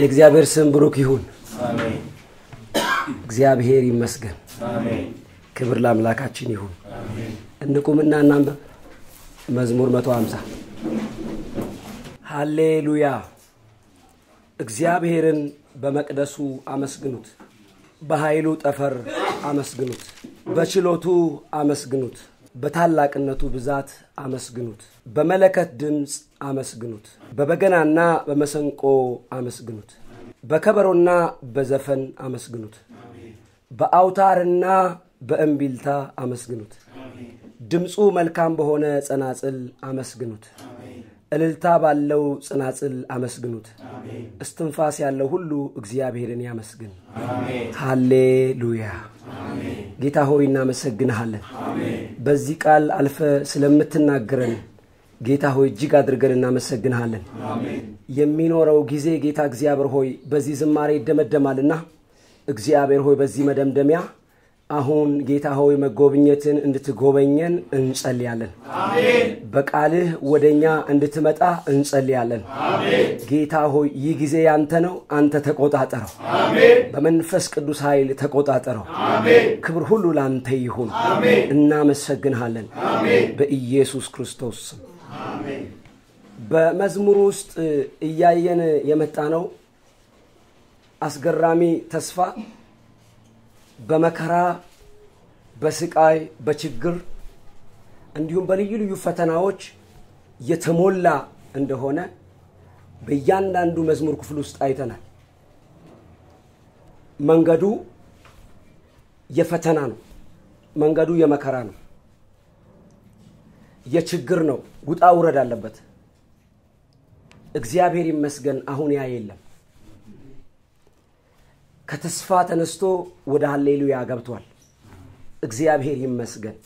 የእግዚአብሔር ስም ብሩክ ይሁን። እግዚአብሔር ይመስገን። ክብር ለአምላካችን ይሁን። እንቁምና እናንበብ። መዝሙር 150 ሃሌሉያ። እግዚአብሔርን በመቅደሱ አመስግኑት፣ በኃይሉ ጠፈር አመስግኑት፣ በችሎቱ አመስግኑት፣ በታላቅነቱ ብዛት አመስግኑት፣ በመለከት ድምፅ አመስግኑት፣ በበገናና በመሰንቆ አመስግኑት፣ በከበሮና በዘፈን አመስግኑት፣ በአውታርና በእምቢልታ አመስግኑት፣ ድምፁ መልካም በሆነ ጸናጽል አመስግኑት፣ እልልታ ባለው ጽናጽል አመስግኑት። እስትንፋስ ያለው ሁሉ እግዚአብሔርን ያመስግን። ሃሌሉያ። ጌታ ሆይ እናመሰግንሃለን። በዚህ ቃል አልፈ ስለምትናገረን ጌታ ሆይ እጅግ አድርገን እናመሰግንሃለን። የሚኖረው ጊዜ ጌታ እግዚአብሔር ሆይ በዚህ ዝማሬ ይደመደማልና እግዚአብሔር ሆይ በዚህ መደምደሚያ አሁን ጌታ ሆይ መጎብኘትን እንድትጎበኘን እንጸልያለን። በቃልህ ወደ እኛ እንድትመጣ እንጸልያለን። ጌታ ሆይ ይህ ጊዜ ያንተ ነው። አንተ ተቆጣጠረው። በመንፈስ ቅዱስ ኃይል ተቆጣጠረው። ክብር ሁሉ ለአንተ ይሁን። እናመሰግንሃለን በኢየሱስ ክርስቶስ ስም። በመዝሙር ውስጥ እያየን የመጣ ነው አስገራሚ ተስፋ በመከራ በስቃይ በችግር እንዲሁም በልዩ ልዩ ፈተናዎች የተሞላ እንደሆነ በእያንዳንዱ መዝሙር ክፍል ውስጥ አይተናል። መንገዱ የፈተና ነው። መንገዱ የመከራ ነው። የችግር ነው። ውጣ ውረድ አለበት። እግዚአብሔር ይመስገን አሁን ያ የለም። ከተስፋ ተነስቶ ወደ ሀሌሉያ ገብቷል። እግዚአብሔር ይመስገን።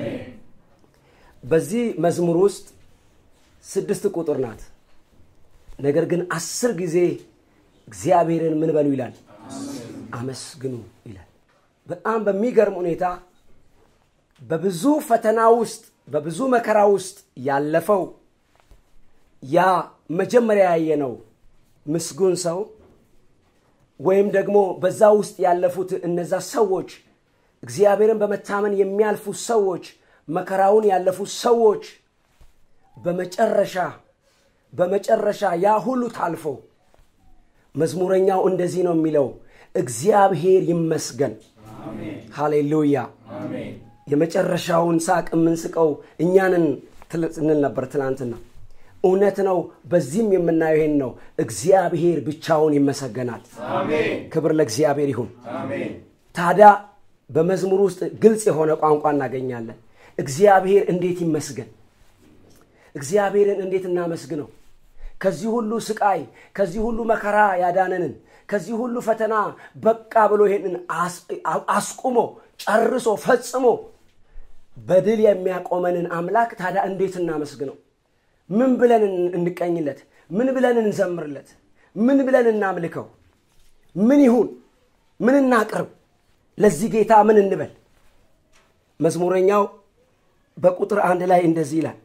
በዚህ መዝሙር ውስጥ ስድስት ቁጥር ናት። ነገር ግን አስር ጊዜ እግዚአብሔርን ምን በሉ ይላል? አመስግኑ ይላል። በጣም በሚገርም ሁኔታ በብዙ ፈተና ውስጥ በብዙ መከራ ውስጥ ያለፈው ያ መጀመሪያ ያየነው ምስጉን ሰው ወይም ደግሞ በዛ ውስጥ ያለፉት እነዛ ሰዎች እግዚአብሔርን በመታመን የሚያልፉ ሰዎች መከራውን ያለፉ ሰዎች በመጨረሻ በመጨረሻ ያ ሁሉ ታልፎ መዝሙረኛው እንደዚህ ነው የሚለው እግዚአብሔር ይመስገን ሃሌሉያ የመጨረሻውን ሳቅ የምንስቀው እኛንን እንል ነበር ትናንትና እውነት ነው በዚህም የምናየው ይሄን ነው እግዚአብሔር ብቻውን ይመሰገናል ክብር ለእግዚአብሔር ይሁን ታዲያ በመዝሙር ውስጥ ግልጽ የሆነ ቋንቋ እናገኛለን እግዚአብሔር እንዴት ይመስገን እግዚአብሔርን እንዴት እናመስግነው ከዚህ ሁሉ ስቃይ ከዚህ ሁሉ መከራ ያዳነንን ከዚህ ሁሉ ፈተና በቃ ብሎ ይሄንን አስቁሞ ጨርሶ ፈጽሞ በድል የሚያቆመንን አምላክ ታዲያ እንዴት እናመስግነው ምን ብለን እንቀኝለት ምን ብለን እንዘምርለት ምን ብለን እናምልከው ምን ይሁን ምን እናቅርብ ለዚህ ጌታ ምን እንበል መዝሙረኛው በቁጥር አንድ ላይ እንደዚህ ይላል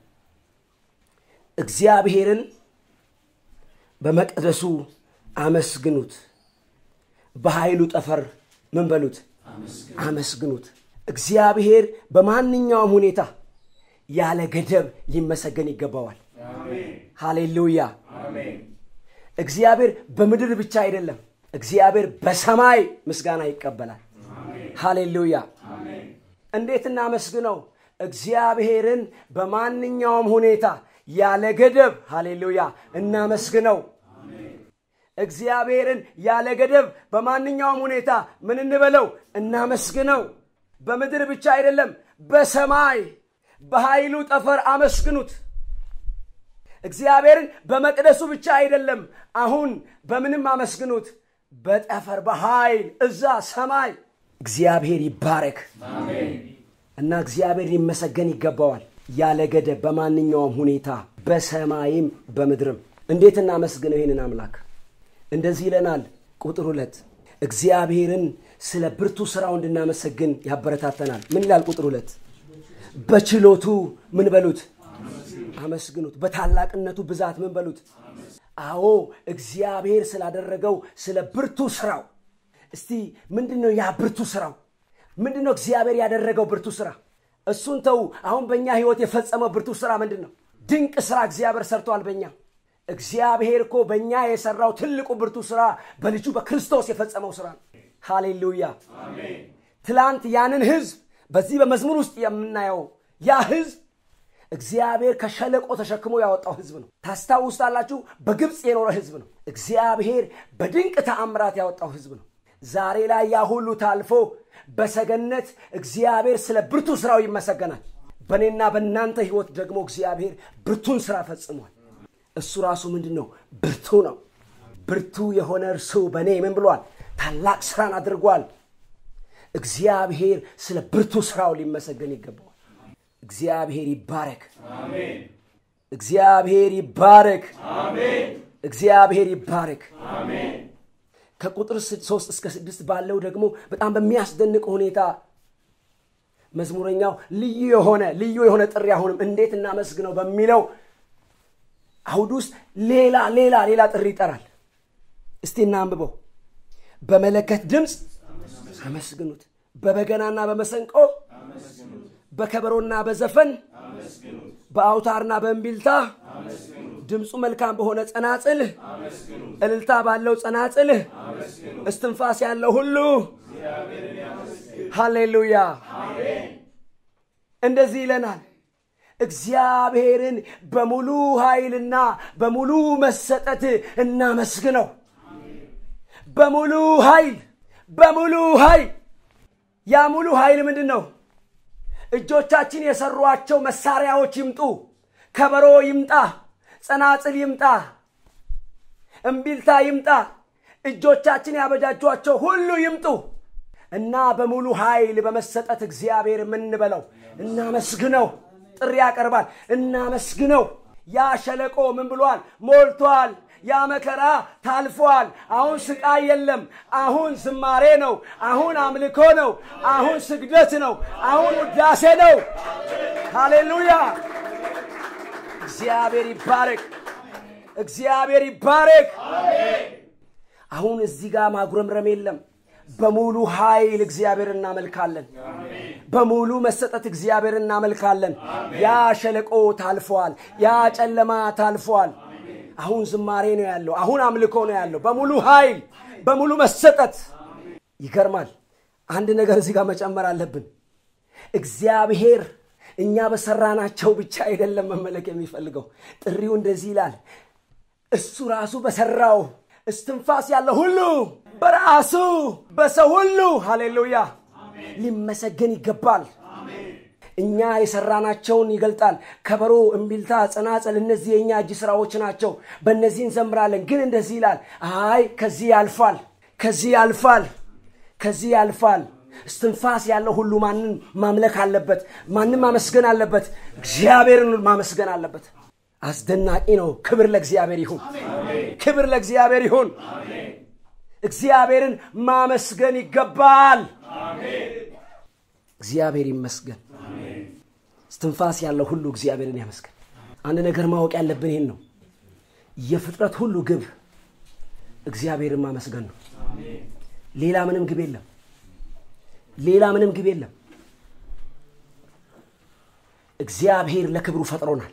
እግዚአብሔርን በመቅደሱ አመስግኑት በኃይሉ ጠፈር ምን በሉት አመስግኑት እግዚአብሔር በማንኛውም ሁኔታ ያለ ገደብ ሊመሰገን ይገባዋል ሃሌሉያ እግዚአብሔር በምድር ብቻ አይደለም እግዚአብሔር በሰማይ ምስጋና ይቀበላል ሃሌሉያ እንዴት እናመስግነው እግዚአብሔርን በማንኛውም ሁኔታ ያለ ገደብ ሃሌሉያ እናመስግነው እግዚአብሔርን ያለ ገደብ በማንኛውም ሁኔታ ምን እንበለው እናመስግነው በምድር ብቻ አይደለም በሰማይ በኃይሉ ጠፈር አመስግኑት እግዚአብሔርን በመቅደሱ ብቻ አይደለም አሁን በምንም አመስግኑት በጠፈር በኃይል እዛ ሰማይ እግዚአብሔር ይባረክ እና እግዚአብሔር ሊመሰገን ይገባዋል ያለ ገደብ በማንኛውም ሁኔታ በሰማይም በምድርም እንዴት እናመስግነው ይህንን አምላክ እንደዚህ ይለናል ቁጥር ሁለት እግዚአብሔርን ስለ ብርቱ ስራው እንድናመሰግን ያበረታተናል ምን ይላል ቁጥር ሁለት በችሎቱ ምን በሉት አመስግኑት በታላቅነቱ ብዛት ምን በሉት አዎ እግዚአብሔር ስላደረገው ስለ ብርቱ ስራው እስቲ ምንድን ነው ያ ብርቱ ስራው ምንድን ነው እግዚአብሔር ያደረገው ብርቱ ስራ እሱን ተው አሁን በእኛ ህይወት የፈጸመው ብርቱ ስራ ምንድን ነው ድንቅ ስራ እግዚአብሔር ሰርቷል በእኛ እግዚአብሔር እኮ በእኛ የሰራው ትልቁ ብርቱ ስራ በልጁ በክርስቶስ የፈጸመው ስራ ነው ሃሌሉያ ትላንት ያንን ህዝብ በዚህ በመዝሙር ውስጥ የምናየው ያ ህዝብ እግዚአብሔር ከሸለቆ ተሸክሞ ያወጣው ህዝብ ነው ታስታውስታላችሁ በግብፅ የኖረ ህዝብ ነው እግዚአብሔር በድንቅ ተአምራት ያወጣው ህዝብ ነው ዛሬ ላይ ያ ሁሉ ታልፎ በሰገነት እግዚአብሔር ስለ ብርቱ ስራው ይመሰገናል በእኔና በእናንተ ህይወት ደግሞ እግዚአብሔር ብርቱን ስራ ፈጽሟል እሱ ራሱ ምንድን ነው ብርቱ ነው ብርቱ የሆነ እርሱ በእኔ ምን ብሏል ታላቅ ስራን አድርጓል እግዚአብሔር ስለ ብርቱ ስራው ሊመሰገን ይገባዋል እግዚአብሔር ይባረክ እግዚአብሔር ይባረክ እግዚአብሔር ይባረክ ከቁጥር ሶስት እስከ ስድስት ባለው ደግሞ በጣም በሚያስደንቅ ሁኔታ መዝሙረኛው ልዩ የሆነ ልዩ የሆነ ጥሪ አሁንም እንዴት እናመስግነው በሚለው አውድ ውስጥ ሌላ ሌላ ሌላ ጥሪ ይጠራል እስቲ እናንብበው በመለከት ድምፅ አመስግኑት በበገናና በመሰንቆ በከበሮና በዘፈን በአውታርና በእምቢልታ ድምፁ መልካም በሆነ ጸናጽል እልልታ ባለው ጸናጽል እስትንፋስ ያለው ሁሉ ሃሌሉያ እንደዚህ ይለናል እግዚአብሔርን በሙሉ ኃይልና በሙሉ መሰጠት እናመስግነው በሙሉ ኃይል በሙሉ ኃይል ያ ሙሉ ኃይል ምንድን ነው እጆቻችን የሰሯቸው መሳሪያዎች ይምጡ ከበሮ ይምጣ ጸናጽል ይምጣ እምቢልታ ይምጣ እጆቻችን ያበጃጇቸው ሁሉ ይምጡ እና በሙሉ ኃይል በመሰጠት እግዚአብሔር የምንበለው እናመስግነው ጥሪ ያቀርባል እናመስግነው ያ ሸለቆ ምን ብሏል ሞልቷል ያ መከራ ታልፏል አሁን ስቃይ የለም አሁን ዝማሬ ነው አሁን አምልኮ ነው አሁን ስግደት ነው አሁን ውዳሴ ነው ሃሌሉያ እግዚአብሔር ይባረክ እግዚአብሔር ይባረክ አሁን እዚህ ጋር ማጉረምረም የለም በሙሉ ኃይል እግዚአብሔር እናመልካለን በሙሉ መሰጠት እግዚአብሔር እናመልካለን ያ ሸለቆ ታልፏል ያ ጨለማ ታልፏል አሁን ዝማሬ ነው ያለው አሁን አምልኮ ነው ያለው በሙሉ ኃይል በሙሉ መሰጠት ይገርማል አንድ ነገር እዚህ ጋር መጨመር አለብን እግዚአብሔር እኛ በሰራናቸው ብቻ አይደለም መመለክ የሚፈልገው ጥሪው እንደዚህ ይላል እሱ ራሱ በሰራው እስትንፋስ ያለ ሁሉ በራሱ በሰው ሁሉ ሃሌሉያ ሊመሰገን ይገባል እኛ የሰራናቸውን ይገልጣል ከበሮ እምቢልታ ጸናጸል እነዚህ የእኛ እጅ ስራዎች ናቸው በእነዚህ እንዘምራለን ግን እንደዚህ ይላል አይ ከዚህ ያልፋል ከዚህ ያልፋል ከዚህ ያልፋል እስትንፋስ ያለው ሁሉ ማንን ማምለክ አለበት ማንም ማመስገን አለበት እግዚአብሔርን ማመስገን አለበት አስደናቂ ነው ክብር ለእግዚአብሔር ይሁን ክብር ለእግዚአብሔር ይሁን እግዚአብሔርን ማመስገን ይገባል እግዚአብሔር ይመስገን እስትንፋስ ያለው ሁሉ እግዚአብሔርን ያመስገን አንድ ነገር ማወቅ ያለብን ይህን ነው የፍጥረት ሁሉ ግብ እግዚአብሔርን ማመስገን ነው ሌላ ምንም ግብ የለም ሌላ ምንም ግብ የለም እግዚአብሔር ለክብሩ ፈጥሮናል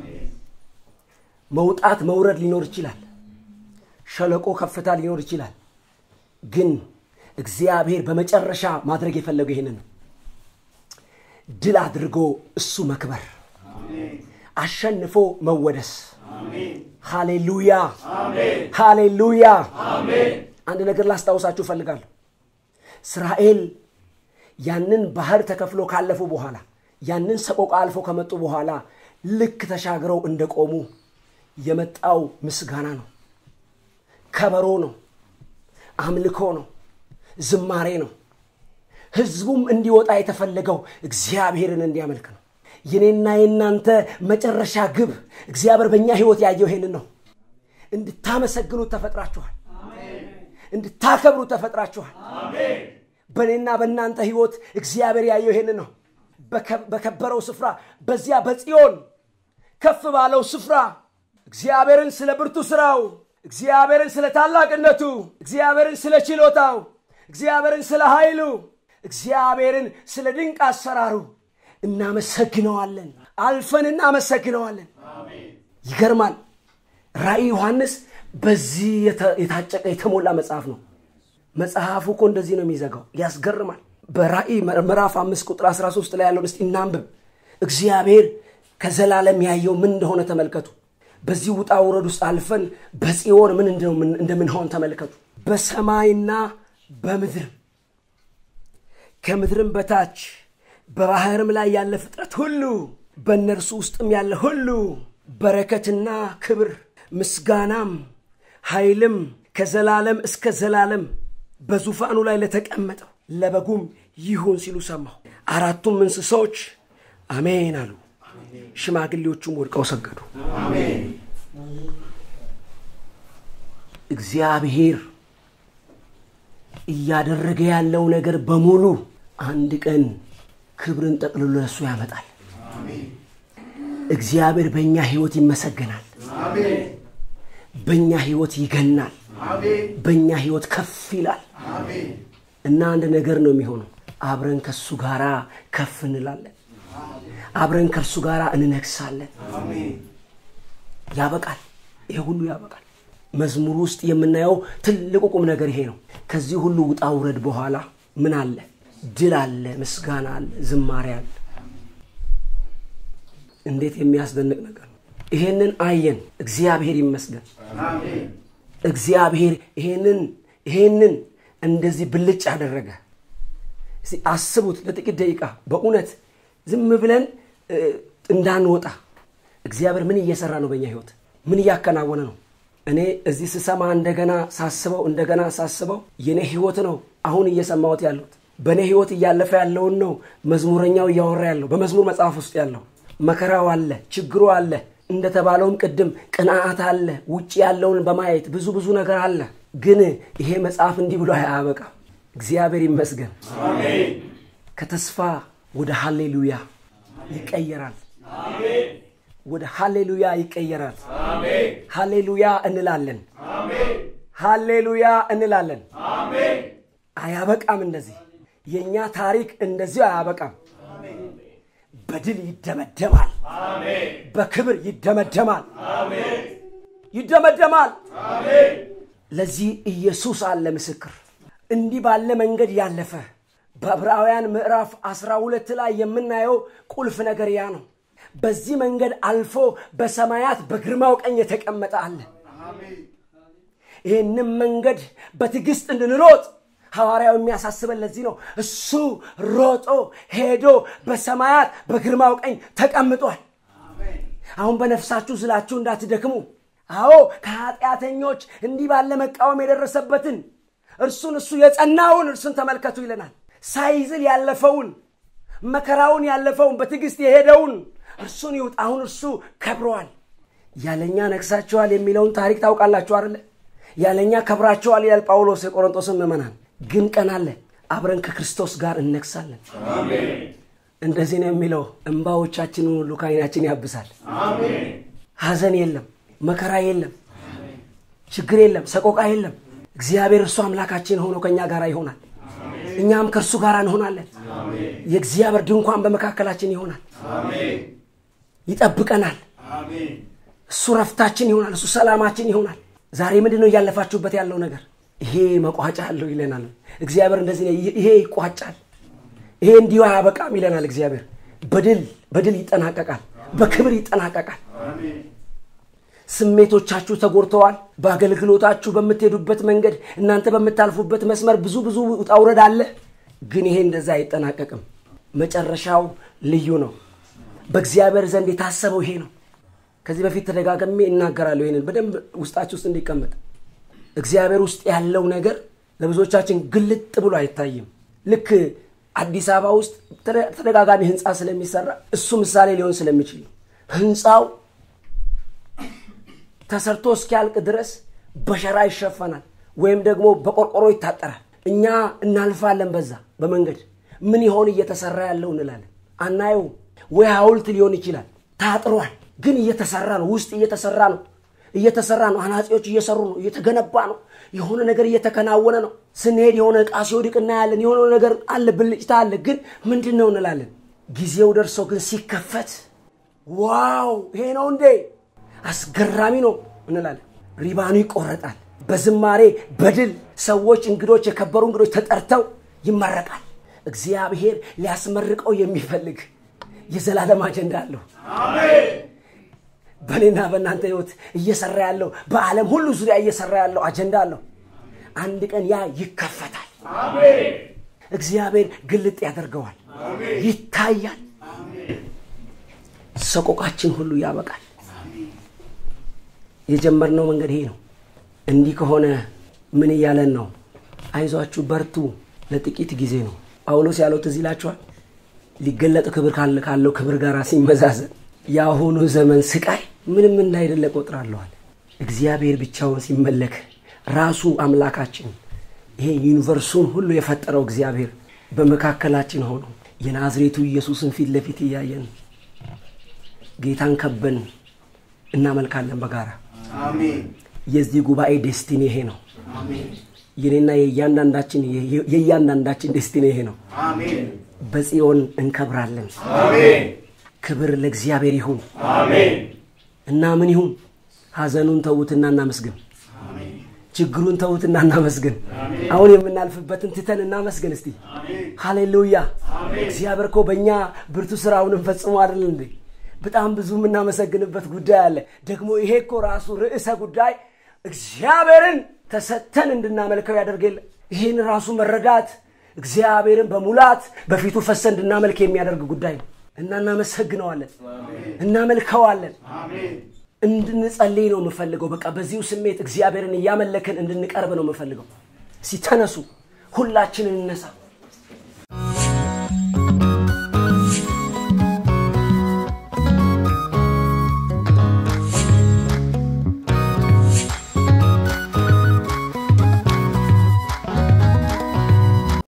መውጣት መውረድ ሊኖር ይችላል ሸለቆ ከፍታ ሊኖር ይችላል ግን እግዚአብሔር በመጨረሻ ማድረግ የፈለገው ይህንን ነው ድል አድርጎ እሱ መክበር አሸንፎ መወደስ ሃሌሉያ ሃሌሉያ አንድ ነገር ላስታውሳችሁ እፈልጋለሁ እስራኤል ያንን ባህር ተከፍሎ ካለፉ በኋላ ያንን ሰቆቃ አልፎ ከመጡ በኋላ ልክ ተሻግረው እንደቆሙ የመጣው ምስጋና ነው ከበሮ ነው አምልኮ ነው ዝማሬ ነው ህዝቡም እንዲወጣ የተፈለገው እግዚአብሔርን እንዲያመልክ ነው የኔና የእናንተ መጨረሻ ግብ እግዚአብሔር በእኛ ህይወት ያየው ይሄንን ነው እንድታመሰግኑት ተፈጥራችኋል እንድታከብሩት ተፈጥራችኋል በእኔና በእናንተ ህይወት እግዚአብሔር ያየው ይሄንን ነው በከበረው ስፍራ በዚያ በጽዮን ከፍ ባለው ስፍራ እግዚአብሔርን ስለ ብርቱ ስራው፣ እግዚአብሔርን ስለ ታላቅነቱ፣ እግዚአብሔርን ስለ ችሎታው፣ እግዚአብሔርን ስለ ኃይሉ፣ እግዚአብሔርን ስለ ድንቅ አሰራሩ እናመሰግነዋለን። አልፈን እናመሰግነዋለን። ይገርማል። ራእይ ዮሐንስ በዚህ የታጨቀ የተሞላ መጽሐፍ ነው። መጽሐፉ እኮ እንደዚህ ነው የሚዘጋው። ያስገርማል። በራእይ ምዕራፍ አምስት ቁጥር 13 ላይ ያለውን እስቲ እናንብብ። እግዚአብሔር ከዘላለም ያየው ምን እንደሆነ ተመልከቱ። በዚህ ውጣ ውረድ ውስጥ አልፈን በጽዮን ምን እንደምንሆን ተመልከቱ። በሰማይና በምድር ከምድርም በታች በባህርም ላይ ያለ ፍጥረት ሁሉ በእነርሱ ውስጥም ያለ ሁሉ በረከትና ክብር ምስጋናም ኃይልም ከዘላለም እስከ ዘላለም በዙፋኑ ላይ ለተቀመጠው ለበጉም ይሁን ሲሉ ሰማሁ። አራቱም እንስሶች አሜን አሉ። ሽማግሌዎቹም ወድቀው ሰገዱ። እግዚአብሔር እያደረገ ያለው ነገር በሙሉ አንድ ቀን ክብርን ጠቅልሎ ለእሱ ያመጣል። እግዚአብሔር በእኛ ህይወት ይመሰገናል። በእኛ ህይወት ይገናል። በእኛ ህይወት ከፍ ይላል እና አንድ ነገር ነው የሚሆነው። አብረን ከሱ ጋር ከፍ እንላለን። አብረን ከእርሱ ጋር እንነግሳለን። ያበቃል። ይሄ ሁሉ ያበቃል። መዝሙር ውስጥ የምናየው ትልቁ ቁም ነገር ይሄ ነው። ከዚህ ሁሉ ውጣ ውረድ በኋላ ምን አለ? ድል አለ፣ ምስጋና አለ፣ ዝማሬ አለ። እንዴት የሚያስደንቅ ነገር ነው! ይሄንን አየን። እግዚአብሔር ይመስገን። እግዚአብሔር ይሄንን ይሄንን እንደዚህ ብልጭ ያደረገ አስቡት ለጥቂት ደቂቃ በእውነት ዝም ብለን እንዳንወጣ እግዚአብሔር ምን እየሰራ ነው በእኛ ህይወት ምን እያከናወነ ነው እኔ እዚህ ስሰማ እንደገና ሳስበው እንደገና ሳስበው የኔ ህይወት ነው አሁን እየሰማሁት ያለሁት በእኔ ህይወት እያለፈ ያለውን ነው መዝሙረኛው እያወራ ያለው በመዝሙር መጽሐፍ ውስጥ ያለው መከራው አለ ችግሩ አለ እንደተባለውም ቅድም ቅንዓት አለ ውጭ ያለውን በማየት ብዙ ብዙ ነገር አለ ግን ይሄ መጽሐፍ እንዲህ ብሎ አያበቃም እግዚአብሔር ይመስገን ከተስፋ ወደ ሃሌሉያ ይቀየራል ወደ ሃሌሉያ ይቀየራል ሃሌሉያ እንላለን ሃሌሉያ እንላለን አያበቃም እንደዚህ የእኛ ታሪክ እንደዚሁ አያበቃም በድል ይደመደማል በክብር ይደመደማል ይደመደማል ለዚህ ኢየሱስ አለ ምስክር እንዲህ ባለ መንገድ ያለፈ በዕብራውያን ምዕራፍ 12 ላይ የምናየው ቁልፍ ነገር ያ ነው በዚህ መንገድ አልፎ በሰማያት በግርማው ቀኝ የተቀመጠ አለ ይህንም መንገድ በትዕግስት እንድንሮጥ ሐዋርያው የሚያሳስበን ለዚህ ነው እሱ ሮጦ ሄዶ በሰማያት በግርማው ቀኝ ተቀምጧል አሁን በነፍሳችሁ ስላችሁ እንዳትደክሙ አዎ ከኃጢአተኞች እንዲህ ባለ መቃወም የደረሰበትን እርሱን እሱ የጸናውን እርሱን ተመልከቱ ይለናል ሳይዝል ያለፈውን መከራውን ያለፈውን በትዕግስት የሄደውን እርሱን ይውጥ አሁን እርሱ ከብረዋል ያለኛ ነግሳችኋል የሚለውን ታሪክ ታውቃላችሁ አለ ያለኛ ከብራችኋል ይላል ጳውሎስ የቆሮንጦስን ምእመናን ግን ቀን አለ አብረን ከክርስቶስ ጋር እነግሳለን እንደዚህ ነው የሚለው እንባዎቻችንን ሁሉ ከአይናችን ያብሳል ሀዘን የለም መከራ የለም ችግር የለም ሰቆቃ የለም እግዚአብሔር እርሱ አምላካችን ሆኖ ከእኛ ጋር ይሆናል እኛም ከእርሱ ጋር እንሆናለን የእግዚአብሔር ድንኳን በመካከላችን ይሆናል ይጠብቀናል እሱ ረፍታችን ይሆናል እሱ ሰላማችን ይሆናል ዛሬ ምንድን ነው እያለፋችሁበት ያለው ነገር ይሄ መቋጫ አለው ይለናል እግዚአብሔር እንደዚህ ይሄ ይቋጫል ይሄ እንዲሁ አያበቃም ይለናል እግዚአብሔር በድል በድል ይጠናቀቃል በክብር ይጠናቀቃል ስሜቶቻችሁ ተጎድተዋል በአገልግሎታችሁ በምትሄዱበት መንገድ እናንተ በምታልፉበት መስመር ብዙ ብዙ ውጣውረድ አለ ግን ይሄ እንደዛ አይጠናቀቅም መጨረሻው ልዩ ነው በእግዚአብሔር ዘንድ የታሰበው ይሄ ነው ከዚህ በፊት ተደጋገሜ እናገራለሁ ይህንን በደንብ ውስጣችሁ ውስጥ እንዲቀመጥ እግዚአብሔር ውስጥ ያለው ነገር ለብዙዎቻችን ግልጥ ብሎ አይታይም ልክ አዲስ አበባ ውስጥ ተደጋጋሚ ህንፃ ስለሚሰራ እሱ ምሳሌ ሊሆን ስለሚችል ነው ህንፃው ተሰርቶ እስኪያልቅ ድረስ በሸራ ይሸፈናል ወይም ደግሞ በቆርቆሮ ይታጠራል እኛ እናልፋለን በዛ በመንገድ ምን ይሆን እየተሰራ ያለው እንላለን አናየው ወይ ሀውልት ሊሆን ይችላል ታጥሯል ግን እየተሰራ ነው ውስጥ እየተሰራ ነው እየተሰራ ነው አናጺዎች እየሰሩ ነው እየተገነባ ነው የሆነ ነገር እየተከናወነ ነው ስንሄድ የሆነ እቃ ሲወድቅ እናያለን የሆነ ነገር አለ ብልጭታ አለ ግን ምንድን ነው እንላለን ጊዜው ደርሶ ግን ሲከፈት ዋው ይሄ ነው እንዴ አስገራሚ ነው እንላለን ሪባኑ ይቆረጣል በዝማሬ በድል ሰዎች እንግዶች የከበሩ እንግዶች ተጠርተው ይመረቃል እግዚአብሔር ሊያስመርቀው የሚፈልግ የዘላለም አጀንዳ አለው በእኔና በእናንተ ህይወት እየሰራ ያለው በዓለም ሁሉ ዙሪያ እየሰራ ያለው አጀንዳ አለው አንድ ቀን ያ ይከፈታል እግዚአብሔር ግልጥ ያደርገዋል ይታያል ሰቆቃችን ሁሉ ያበቃል የጀመርነው መንገድ ይሄ ነው እንዲህ ከሆነ ምን እያለን ነው አይዟችሁ በርቱ ለጥቂት ጊዜ ነው ጳውሎስ ያለው ትዝ ይላችኋል ሊገለጥ ክብር ካለው ክብር ጋር ሲመዛዘን የአሁኑ ዘመን ስቃይ ምንም እንዳይደለ ቆጥራለዋል እግዚአብሔር ብቻውን ሲመለክ ራሱ አምላካችን ይሄ ዩኒቨርሱን ሁሉ የፈጠረው እግዚአብሔር በመካከላችን ሆኖ የናዝሬቱ ኢየሱስን ፊት ለፊት እያየን ጌታን ከበን እናመልካለን በጋራ የዚህ ጉባኤ ዴስቲኒ ይሄ ነው የኔና የእያንዳንዳችን የእያንዳንዳችን ዴስቲኒ ይሄ ነው በጽዮን እንከብራለን ክብር ለእግዚአብሔር ይሁን እና ምን ይሁን ሀዘኑን ተዉትና እናመስግን ችግሩን ተዉትና እናመስግን አሁን የምናልፍበትን ትተን እናመስግን እስቲ ሃሌሉያ እግዚአብሔር እኮ በእኛ ብርቱ ስራውንም ፈጽሞ አይደል እንዴ በጣም ብዙ የምናመሰግንበት ጉዳይ አለ ደግሞ ይሄ እኮ ራሱ ርዕሰ ጉዳይ እግዚአብሔርን ተሰተን እንድናመልከው ያደርገል ይህን ራሱ መረዳት እግዚአብሔርን በሙላት በፊቱ ፈሰ እንድናመልክ የሚያደርግ ጉዳይ ነው እና እናመሰግነዋለን እናመልከዋለን እንድንጸልይ ነው የምፈልገው በቃ በዚሁ ስሜት እግዚአብሔርን እያመለክን እንድንቀርብ ነው የምፈልገው ሲተነሱ ሁላችንን እነሳ